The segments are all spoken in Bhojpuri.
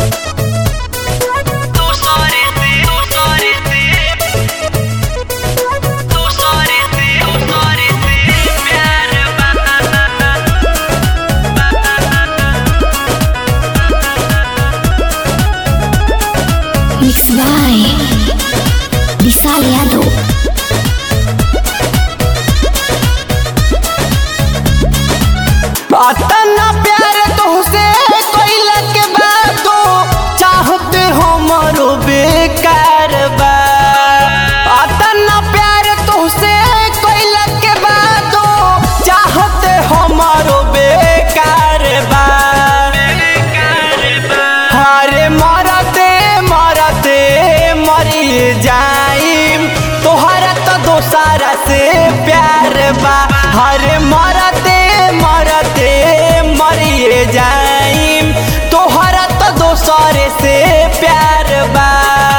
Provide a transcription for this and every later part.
तू सॉरी से तू सॉरी से तू सॉरी से तू सॉरी से प्यार बता Mixed by Vishal Yadav. अतना प्यार तुहसे कोइला के बातो चाहते हमरो बेकार बा अतना प्यार तुहसे कोइला के बातो चाहते हमरो बेकार बा हरे मरते मरते मरी जाइम तोहरा तो दोसारा से प्यार बा हरे मरते मरते मरिए जाइम तोहरा तो दोसरे से प्यार बा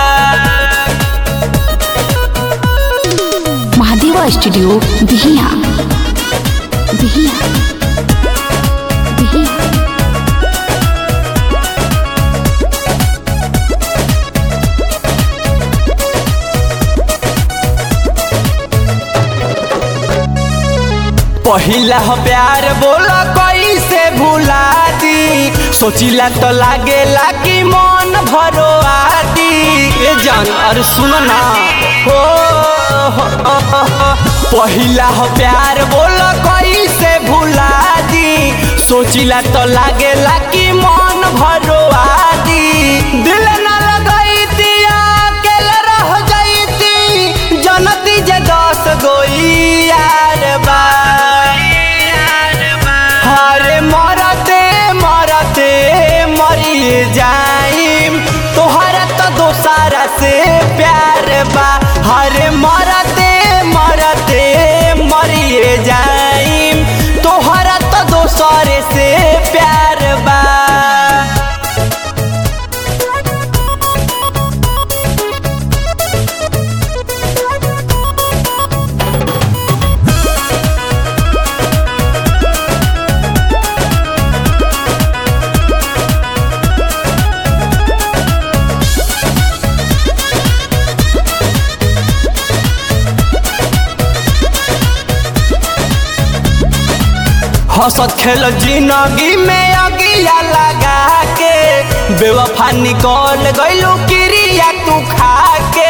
Mahadeva Studio, Bihia. Bihia. Bihia. पहिला हो प्यार बोला कैसे भुला दी सोचिला तो लागेला कि मन भरो आती ए जान अरे सुन ना हो हो, हो, हो, हो। पहिला हो प्यार बोला कैसे भुला दी सोचिला तो लागेला कि मन भरो आती दिल ना लगाई दिया अकेले रह जाईती जनती जे दस गोई यार बा हरे मरते मरते मरी जाइम तोहरा तो दोसारा से प्यार बा हरे मरते मरते मरी जाइम तोहरा तो दोसरे से प्यार बा हंसत खेल जिंदगी में अगिया लगा के बेवफा निकल गइलू क्रिया तू खा के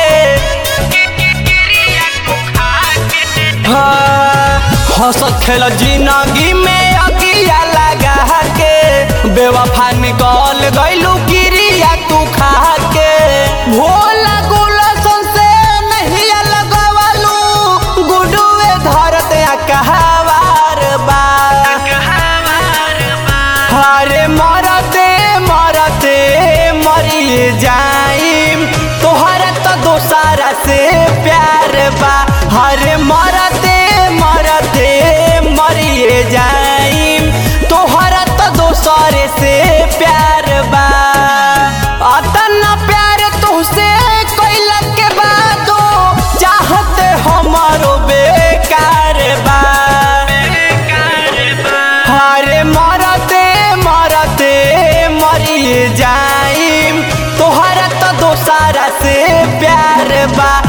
हाँ, हंसत खेल जिंदगी में अगिया लगा के बेवफा निकल गइलू क्रिया तू खा के भोला गुलशन से नहीं लगवालू गुडुए धरत या कहवार बा हरे मरते मरते मरी जाइम तोहरा तो दोसारा से प्यार बा हरे मरते मरते मरी जाइम तोहरा तो दोसरे से प्यार बा अतना प्यार तुहसे कोइला के बातो चाहते हमारो बेकार बा हरे मरते मरते मरी जाइम तोहरा तो दोसारा से प्यार बा